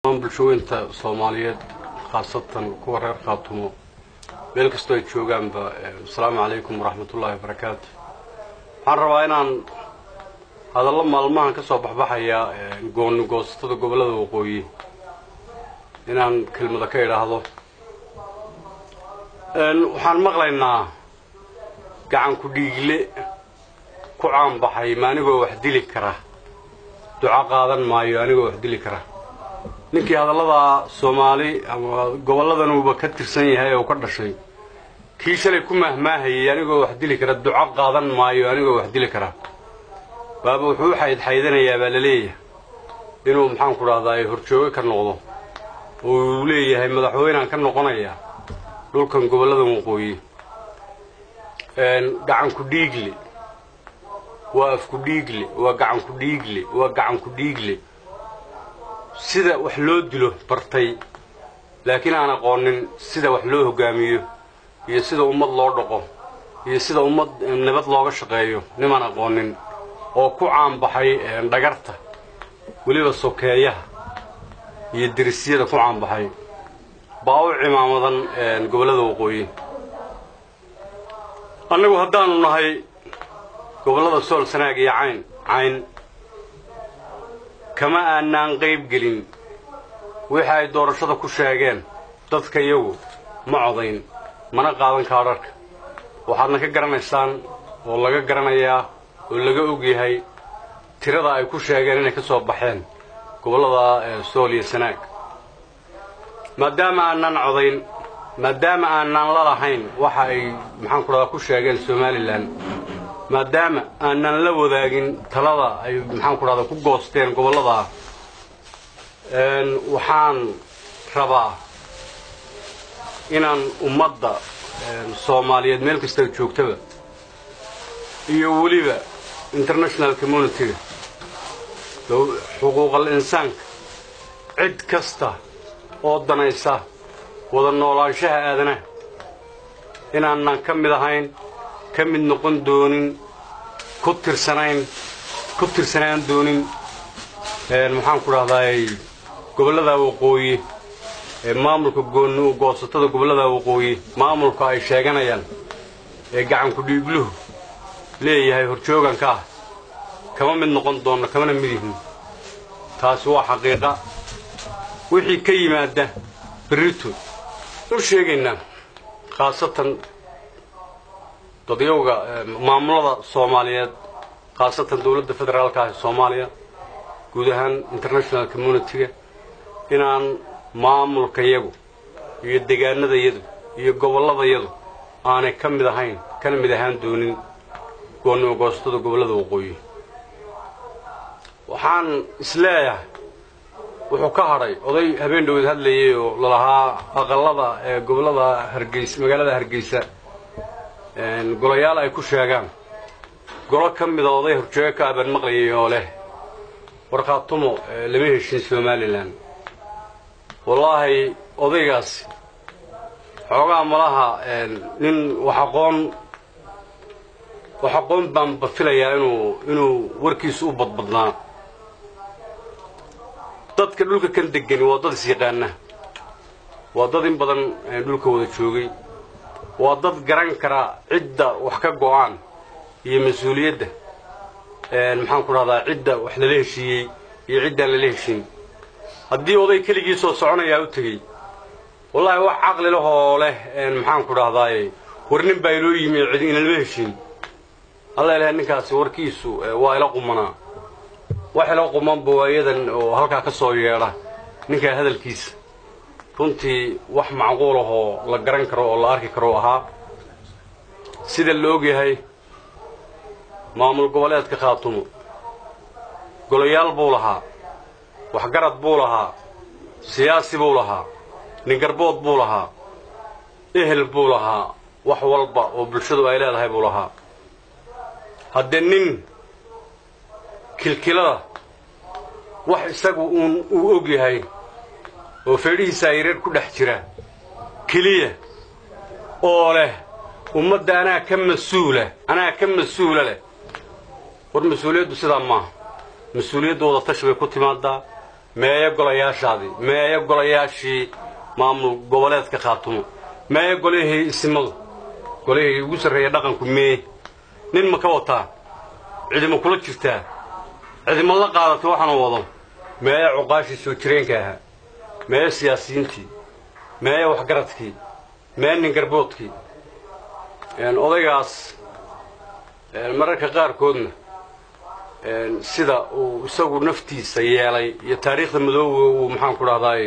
dhammaan bulshooyinta soomaaliyeed khaasatan kuwa reer khaatumo meel kastoo ay joogaanba asalaamu calaykum waraxmatullaahi wabarakaatu waxaan rabaa inaan hadallo maalmahan ka soo baxbaxaya gooni goosatada gobollada waqooyi inaan kelmada ka idhaahdo waxaan maqlaynaa gacan ku dhiigle ku caanbaxay ma anigoo wax dili kara duco qaadan maayo anigoo wax dili kara ninkii hadalladaa soomaali ama gobolladanuuba ka tirsan yahay oo ka dhashay kii shalay ku mahmaahayay anigoo wax dili kara duco qaadan maayo anigoo wax dili kara baaba wuxuu u xaydxaydanayaa baa la leeyahay inuu maxaanku dhahdaa horjooge ka noqdo oo uu leeyahay madaxweynaan ka noqonayaa dhulkan gobolladan waqooyi gacanku dhiigle waa afku dhiigle waa gacanku dhiigle waa gacanku dhiigle sida wax loo dilo bartay laakiin aan aqoonin sida wax loo hoggaamiyo iyo sida ummad loo dhaqo iyo sida ummad nabad looga shaqeeyo nimaan aqoonin oo ku caanbaxay dhagarta weliba sokeeyaha iyo derisyada ku caanbaxay baa u cimaamadan gobollada waqooyi annagu haddaanu nahay gobollada sool sanaag iyo cayn cayn kama aanaan qayb gelin wixii ay doorashada ku sheegeen dadka iyagu ma codayn mana qaadan kaadharhka waxaadna ka garanaysaan oo laga garanayaa oo laga og yahay tirada ay ku sheegeen inay ka soo baxeen gobollada sool iyo sanaag maadaama aanaan codayn maadaama aanaan la lahayn waxa ay maxaanku dhahdaa ku sheegeen somalilan maadaama aanaan la wadaagin talada ay maxaanku dhahdaa ku goosteen gobolladaa waxaan rabaa inaan ummadda soomaaliyeed meel kasta joogtaba iyo weliba international communitiga xuquuqal insaanka cid kasta oo danaysa wada noolaanshaha aadanaha inaanaan ka mid ahayn ka mid noqon doonin ku tirsanayn ku tirsanaan doonin maxaanku dhahdaay gobollada waqooyi ee maamulka gooni goosatada gobollada waqooyi maamulka ay sheeganayaan ee gacanku dhiigluhu leeyahay horjooganka ah kama mid noqon doonno kamana mid yihin taasi waa xaqiiqa wixii ka yimaada berrito u sheegaynaa khaasatan dadyowga maamulada soomaaliyeed khaasatan dowladda federaalka ah ee soomaaliya guud ahaan international communitiga inaan maamulkayadu iyo degaanadayadu iyo gobolladayadu aanay ka mid ahayn kana mid ahaan doonin goonnimo goostada gobollada waqooyi waxaan isleeyahay wuxuu ka hadhay oday habeen dhaweed hadlayay oo lalahaa aqallada ee gobollada hargeysa magaalada hargeysa golayaal ay ku sheegaan golo ka mida oday horjoogo ka abaan maqlayay oo leh warkhaatumo lama heshin somalilan wallaahi odaygaasi xoogaa malaha nin wax aqoon wax aqoon baan bafilayaa inuu inuu warkiisu u badbadnaa dadka dhulka kan degani waa dad isyaqaana waa dad in badan dhulka wada joogay waa dad garan kara cidda wax ka go'aan iyo mas-uuliyadda maxaan ku dhahdaa cidda wax lala heshiiyey iyo ciddaan lala heshin haddii oday keligii soo soconayaa u tegey wallaahi wax caqli lahoo leh maxaan ku dhahdaay war nin baa inoo yimi cid inalama heshin alla ilahay ninkaasi warkiisu waa ila qumanaa wax ila qumanba waayadan oo halkaa ka soo yeedha ninkaa hadalkiisa runtii wax macquul ahoo la garan karo oo la arki karo ahaa sida la ogyahay maamul goboleedka khaatumo golayaal buu lahaa waxgarad buu lahaa siyaasi buu lahaa ningarbood buu lahaa ehel buu lahaa wax walba oo bulshadu ay leedahay buu lahaa haddee nin kilkilada wax isagu uun uu og yahay oo feedhihiisa yareer ku dhex jira keliya oo leh ummadda anaa ka mas-uula anaa ka mas-uula leh war mas-uuliyaddu sidaa maaha mas-uuliyaddu wada tashi bay ku timaadaa meeyo golayaashaadii meeyo golayaashii maamul goboleedka khaatumo meeyo golihii isimadu golihii ugu sarreeya dhaqanku meeye nin ma ka wataa cidima kula jirtaa cidima la qaadatay waxaanu wado meeyo cuqaashii soo jireenka ahaa meeyo siyaasiyiintii meeyo waxgaradkii meeyo nin garboodkii odaygaas mararka qaarkoodna sida uu isagu naftiisa yeelay iyo taariikhda madooba uu maxaanku dhahdaay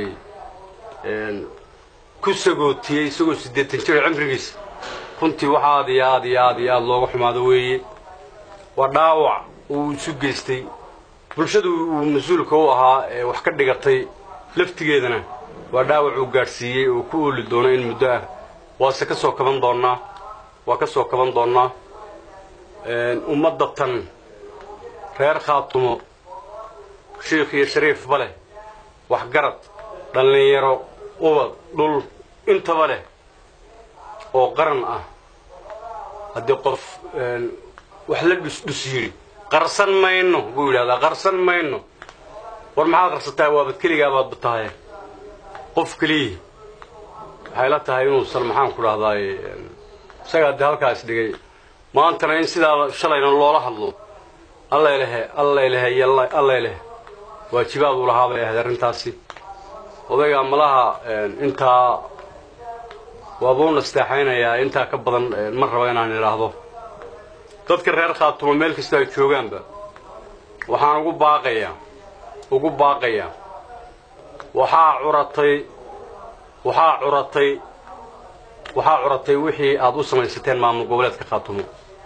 ku sagootiyey isagoo siddeetan jir cimrigiisa runtii wax aad iyo aad iyo aad iyo aad looga xumaado weeye waa dhaawac uu isu geystay bulshadu uu mas-uulka u ahaa ee wax ka dhigatay laftigeedana waa dhaawac uu gaadhsiiyey oo ku ooli doono in muddo ah waase ka soo kaban doonnaa waa ka soo kaban doonnaa ummadda tan reer khaatumo shiikh iyo shariifba leh waxgarad dhallinyaro ubad dhul intaba leh oo qaran ah haddii qof wax la dhusdhus yidhi qarsan mayno buu yidhahdaa qarsan mayno war maxaad qarsataa waabad keligaabaad tahay qof keliyii waxay la tahay inuusan maxaan ku dhahdaay isagaa dee halkaas dhigay maantana in sidaa shalayna loola hadlo allalehe allalehe iyo allalehe waajibaad uu lahaa bay ahayd arrintaasi odaygaa malaha intaa waabuu nasteexaynayaa intaa ka badan ma raba inaan idhaahdo dadka reer khaatumo meel kastoo ay joogaanba waxaan ugu baaqayaa ugu baaqayaa waxaa curatay waxaa curatay waxaa curatay wixii aad u samaysateen maamul goboleedka khaatumo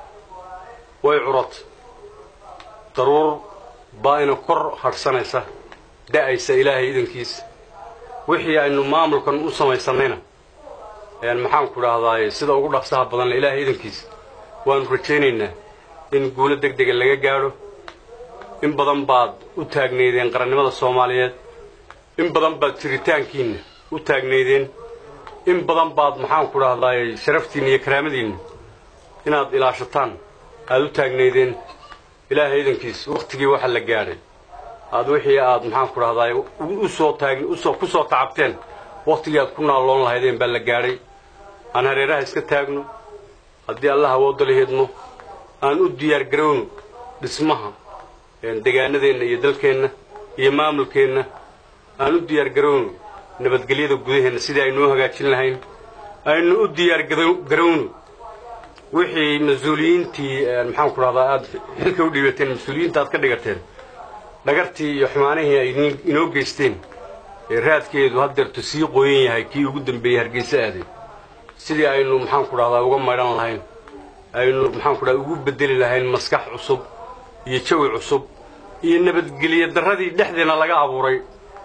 way curatay daruur baa ina kor hadhsanaysa da'aysa ilaahay idankiisa wixii aynu maamulkan u samaysannayna maxaanku dhahdaay sida ugu dhaqsaha badanle ilaahay idankiisa waannu rajaynaynaa in guulo deg dega laga gaadho in badan baad u taagnaydeen qarannimada soomaaliyeed in badan baad jiritaankiinna u taagnaydeen in badan baad maxaanku dhahdaay sharaftiinna iyo karaamadiinna inaad ilaashataan aad u taagnaydeen ilaahay idankiis wakhtigii waxa la gaadhay aad wixii aad maxaanku dhahdaay usoo taag usoo ku soo tacabteen wakhtigii aad ku naalloon lahaydeen baa la gaadhay aan hareeraha iska taagno haddii allah awoodda la hidmo aan u diyaargarowno dhismaha degaanadeenna iyo dalkeenna iyo maamulkeenna aan u diyaargarowno nabadgelyada gudaheenna sidii aynuu hagaajin lahayn aynu u diyaargarowno wixii mas-uuliyiintii maxaanku dhahdaa aad xilka u dhiibateen mas-uuliyiinta aad ka dhigateen dhagartii iyo xumaanihii ay inoo geysteen ee raadkeedu haddeertu sii qoyan yahay kii ugu dambeeyey hargeysa aaday sidii aynu maxaanku dhahdaa uga maydhan lahayn aynu maxaanku dhahda ugu bedeli lahayn maskax cusub iyo jawi cusub iyo nabadgelyo darradii dhexdeena laga abuuray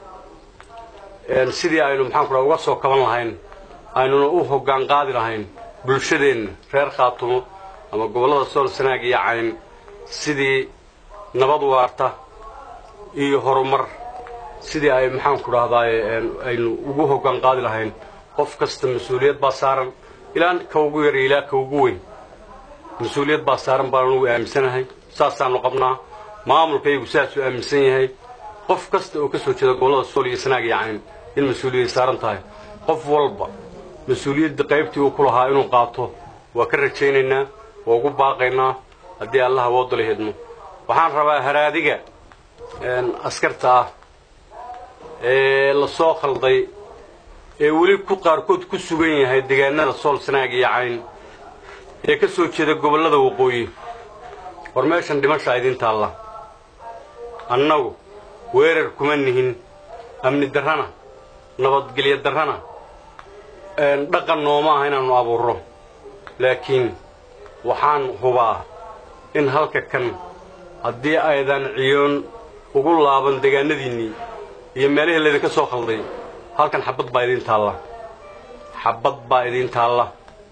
sidii aynu maxaanku dhahda uga soo kaban lahayn aynuna u hoggaan qaadi lahayn bulshadeenna reer khaatumo ama gobollada sool sanaag iyo cayn sidii nabad waarta iyo horumar sidii ay maxaanku dhahdaay aynu ugu hoggaan qaadi lahayn qof kasta mas-uuliyad baa saaran ilaa ka ugu yar ilaa ka ugu weyn mas-uuliyad baa saaran baan anugu aaminsanahay saasaannu qabnaa maamulkaygu saasuu aaminsan yahay qof kasta oo ka soo jeeda gobollada sool iyo sanaag iyo cayn in mas-uuliyad saaran tahay qof walba mas-uuliyadda qaybtii uu ku lahaa inuu qaato waa ka rajaynaynaa waa ugu baaqaynaa haddii allah awoodda la hidmo waxaan rabaa haraadiga askarta ah ee la soo khalday ee weli ku qaarkood ku sugan yahay deegaanada sool sanaag iyo cayn ee ka soo jeeda gobollada waqooyi war meeshan dhimashaa idiin taalla annagu weerar kuma nihin amni darrana nabadgelyo darrana dhaqan nooma aha inaannu abuurro laakiin waxaan hubaa in halka kan haddii aydan ciyoon ugu laaban degaanadiinnii iyo meelihii laydinka soo khalday halkan xabbad baa idiin taalla xabbad baa idiin taalla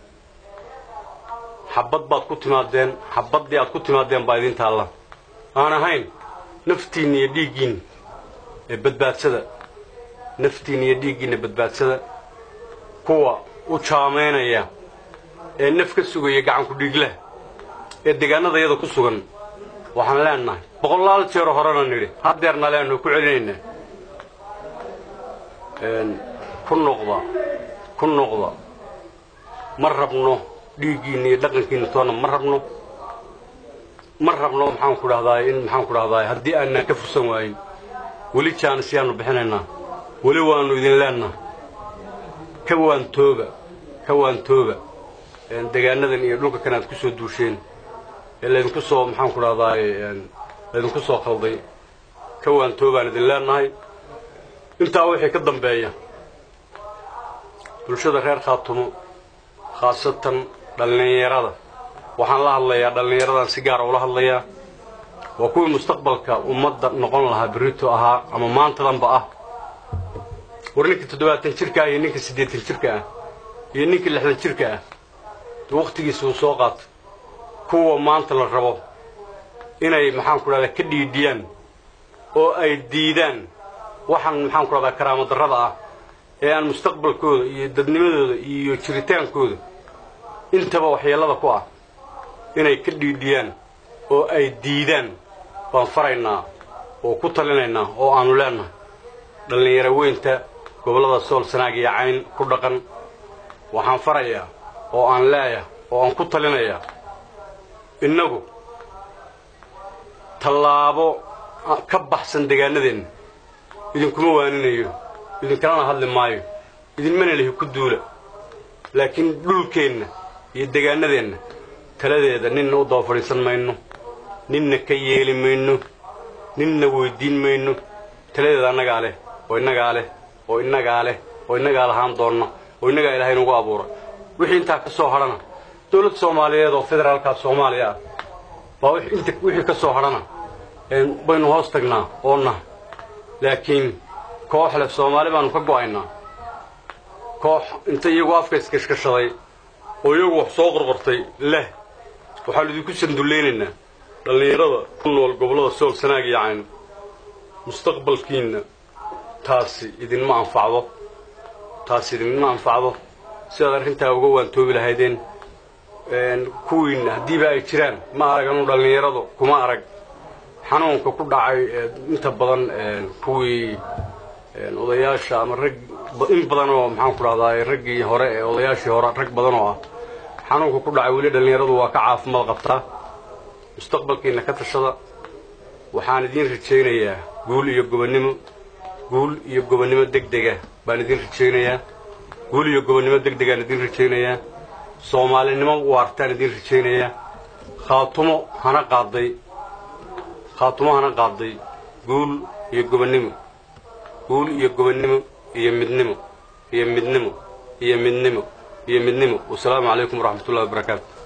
xabbad baad ku timaadeen xabbaddii aad ku timaadeen baa idiin taalla aan ahayn naftiinna iyo dhiiggiinna ee badbaadsada naftiinna iyo dhiiggiinna badbaadsada kuwa u jaamaynaya ee naf ka sugaya gacanku dhiiglah ee deegaanadayada ku sugan waxaan leennahay boqolaal jeero horena nidhi haddeerna leennu ku celinaynaa ku noqda ku noqda ma rabno dhiiggiinna iyo dhaqankiinna toona ma rabno ma rabno maxaan ku dhahdaay in maxaan ku dhahdaay haddii aanaan ka fursan waayin weli jaanis yaanu bixinaynaa weli waannu idin leennaha ka waantooba ka waantooba degaanadan iyo dhulka kan aad ku soo duusheen ee laydinku soo maxaan ku dhahdaay laydinku soo qalday ka waantoobaan idin leennahay intaa wixii ka dambeeya bulshada reer khaatumo khaasatan dhallinyarada waxaan la hadlayaa dhallinyaradan si gaara ula hadlayaa waa kuwii mustaqbalka ummadda noqon lahaa berrito ahaa ama maantadanba ah war ninka toddobaatan jirka ah iyo ninka siddeetan jirka ah iyo ninka lixdan jirka ah wakhtigiisa uu soo qaato kuwa maanta la rabo inay maxaan ku dhahdaa ka dhiidhiyaan oo ay diidaan waxaan maxaan ku dhahdaa karaamo darrada ah ee aan mustaqbalkooda iyo dadnimadooda iyo jiritaankooda intaba waxyeellada ku ah inay ka dhiidhiyaan oo ay diidaan baan faraynaa oo ku talinaynaa oo aanu leennahay dhallinyaro weynta gobollada sool sanaag iyo cayn ku dhaqan waxaan farayaa oo aan leeya oo aan ku talinayaa innagu tallaabo ka baxsan degaanadeenna idinkuma waaninayo idinkalana hadli maayo idinmana lihi ku duula laakiin dhulkeenna iyo degaanadeenna taladeeda ninna u daba fadhiisan mayno ninna ka yeeli mayno ninna weyddiin mayno taladeeda annagaa leh oo innagaa leh oo innagaa leh oo innagaa lahaan doonna oo innagaa ilaahay nagu abuura wixii intaa ka soo hadhana dawladda soomaaliyeed oo federaalka soomaaliya ah baa inta wixii ka soo hadhana baynu hoos tagnaa oonna laakiin koox leh soomaali baanu ka go'aynaa koox inta iyagu afka iskashkashaday oo iyagu wax soo qorqortay leh waxaanu idinku sandullaynaynaa dhallinyarada ku nool gobollada sool sanaag iyo cayn mustaqbalkiinna taasi idinma anfacdo taasi idinma anfacdo sidaad arrintaa uga waantoobi lahaydeen kuwiinna haddiiba ay jiraan ma araganu dhallinyaradu kuma arag xanuunka ku dhacay inta badan kuwii odayaasha ama rag in badan oo maxaan ku dhahdaa raggii hore ee odayaashii hore rag badan oo ah xanuunka ku dhacay weli dhallinyaradu waa ka caafimaad qabtaa mustaqbalkiinna ka tashada waxaan idiin rajaynayaa guul iyo gobonnimo guul iyo gobonnimo degdega baan idiin rajaynayaa guul iyo gobonnimo degdegaan idiin rajaynayaa soomaalinimo waartaan idiin rajaynayaa khaatumo hana qaaday khaatumo hana qaaday guul iyo gobonnimo guul iyo gobonnimo iyo midnimo iyo midnimo iyo midnimo iyo midnimo wasalaamu calaykum waraxmatullahi wabarakaatu